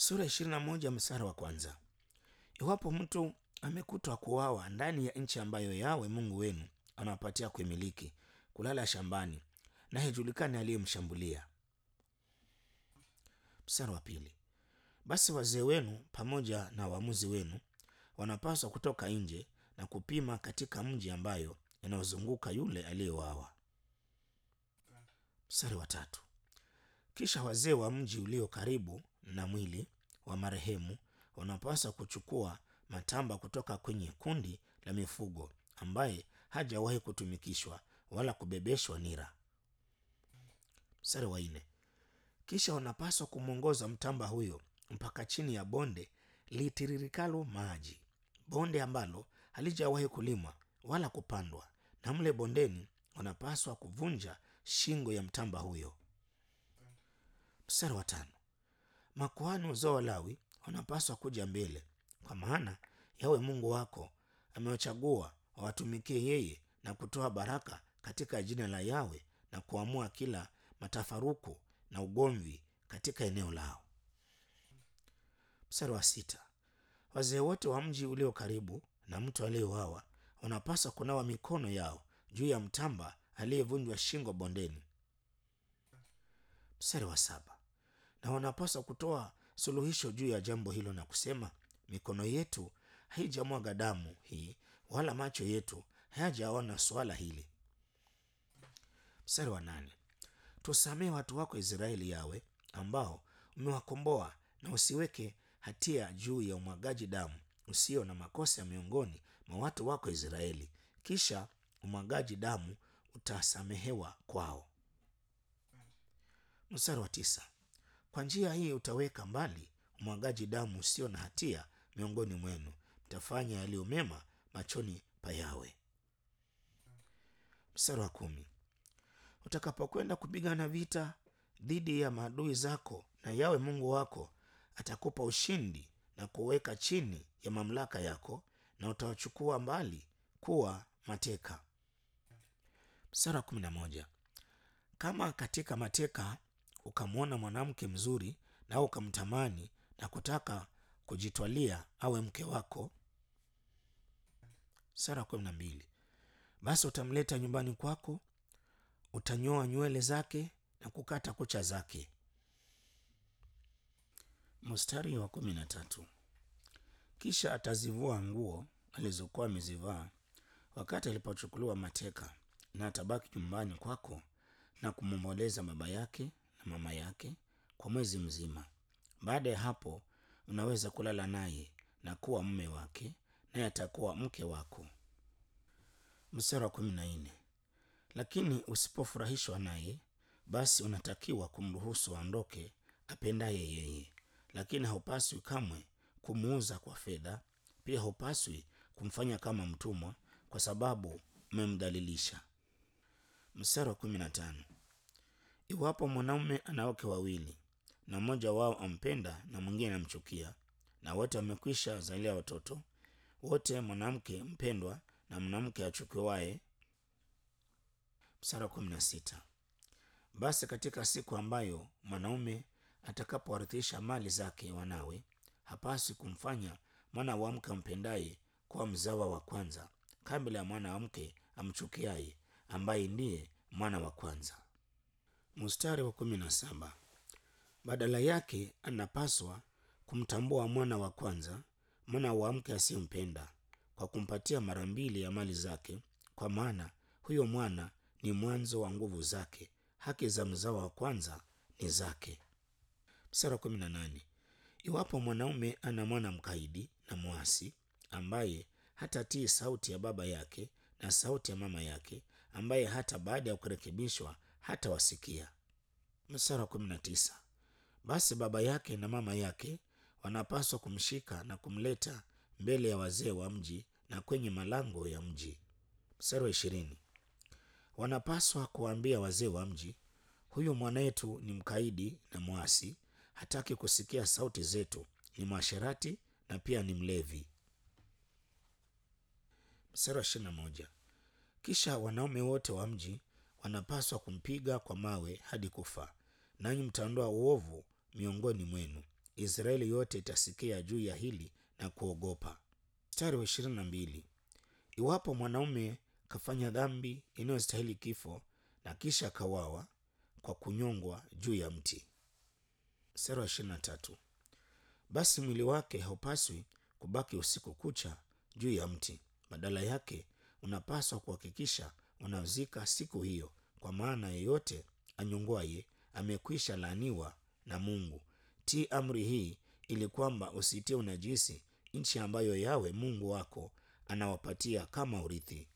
sura ishirini na moja mstari wa kwanza. Iwapo mtu amekutwa kuuawa ndani ya nchi ambayo Yawe Mungu wenu anawapatia kuimiliki, kulala shambani, na haijulikani aliyemshambulia. Mstari wa pili. Basi wazee wenu pamoja na waamuzi wenu wanapaswa kutoka nje na kupima katika mji ambayo inayozunguka yule aliyeuawa. Mstari wa tatu. Kisha wazee wa mji ulio karibu na mwili wa marehemu wanapaswa kuchukua matamba kutoka kwenye kundi la mifugo ambaye hajawahi kutumikishwa wala kubebeshwa nira. Mstari wa nne. Kisha wanapaswa kumwongoza mtamba huyo mpaka chini ya bonde litiririkalo maji, bonde ambalo halijawahi kulimwa wala kupandwa, na mle bondeni wanapaswa kuvunja shingo ya mtamba huyo. Mstari wa tano. Makuhani uzao wa Lawi wanapaswa kuja mbele, kwa maana Yawe Mungu wako amewachagua wawatumikie yeye na kutoa baraka katika jina la Yawe na kuamua kila matafaruku na ugomvi katika eneo lao. Mstari wa sita. Wazee wote wa mji ulio karibu na mtu aliyeuawa wanapaswa kunawa mikono yao juu ya mtamba aliyevunjwa shingo bondeni. Mstari wa saba. Na wanapaswa kutoa suluhisho juu ya jambo hilo na kusema, mikono yetu haijamwaga damu hii, wala macho yetu hayajaona swala hili. Mstari wa nane. Tusamehe watu wako Israeli, Yawe, ambao umewakomboa, na usiweke hatia juu ya umwagaji damu usio na makosa miongoni mwa watu wako Israeli, kisha umwagaji damu utasamehewa kwao. Mstari wa tisa. Kwa njia hii utaweka mbali umwagaji damu usio na hatia miongoni mwenu, mtafanya yaliyo mema machoni pa Yawe. Mstari wa kumi. Utakapokwenda kupigana vita dhidi ya maadui zako, na Yawe Mungu wako atakupa ushindi na kuweka chini ya mamlaka yako, na utawachukua mbali kuwa mateka. Mstari wa kumi na moja. Kama katika mateka ukamwona mwanamke mzuri na ukamtamani na kutaka kujitwalia awe mke wako. Mstari wa kumi na mbili. Basi utamleta nyumbani kwako, utanyoa nywele zake na kukata kucha zake. Mstari wa kumi na tatu. Kisha atazivua nguo alizokuwa amezivaa wakati alipochukuliwa mateka, na atabaki nyumbani kwako na kumwomboleza baba yake na mama yake kwa mwezi mzima. Baada ya hapo, unaweza kulala naye na kuwa mume wake, naye atakuwa mke wako. Mstari wa kumi na nne. Lakini usipofurahishwa naye, basi unatakiwa kumruhusu aondoke apendaye yeye, lakini haupaswi kamwe kumuuza kwa fedha. Pia haupaswi kumfanya kama mtumwa, kwa sababu umemdhalilisha. Mstari wa kumi na tano. Iwapo mwanaume ana wake wawili na mmoja wao ampenda na mwingine anamchukia, na wote wamekwisha zalia watoto, wote mwanamke mpendwa na mwanamke achukiwaye. Mstari wa kumi na sita. Basi katika siku ambayo mwanaume atakapowarithisha mali zake wanawe, hapaswi kumfanya mwana wa mke ampendaye kuwa mzawa wa kwanza kabla ya mwana wa mke amchukiaye, ambaye ndiye mwana wa kwanza. Mstari wa kumi na saba. Badala yake anapaswa kumtambua mwana wa kwanza, mwana wa mke asiyempenda, kwa kumpatia mara mbili ya mali zake, kwa maana huyo mwana ni mwanzo wa nguvu zake, haki za mzao wa kwanza ni zake. Mstari wa kumi na nane. Iwapo mwanaume ana mwana mkaidi na mwasi, ambaye hatatii sauti ya baba yake na sauti ya mama yake, ambaye hata baada ya kurekebishwa hata wasikia. Mstari wa kumi na tisa. Basi baba yake na mama yake wanapaswa kumshika na kumleta mbele ya wazee wa mji na kwenye malango ya mji. Mstari wa ishirini. Wanapaswa kuwaambia wazee wa mji, huyu mwanetu ni mkaidi na mwasi, hataki kusikia sauti zetu, ni mwasherati na pia ni mlevi. Mstari wa ishirini na moja. Kisha wanaume wote wa mji wanapaswa kumpiga kwa mawe hadi kufa, nanyi mtaondoa uovu miongoni mwenu. Israeli yote itasikia juu ya hili na kuogopa. Mstari wa ishirini na mbili iwapo mwanaume kafanya dhambi inayostahili kifo na kisha kawawa kwa kunyongwa juu ya mti. Mstari wa ishirini na tatu basi mwili wake haupaswi kubaki usiku kucha juu ya mti, badala yake unapaswa kuhakikisha unazika siku hiyo, kwa maana yeyote anyongwaye amekwisha laaniwa na Mungu. Tii amri hii ili kwamba usitie unajisi nchi ambayo Yawe Mungu wako anawapatia kama urithi.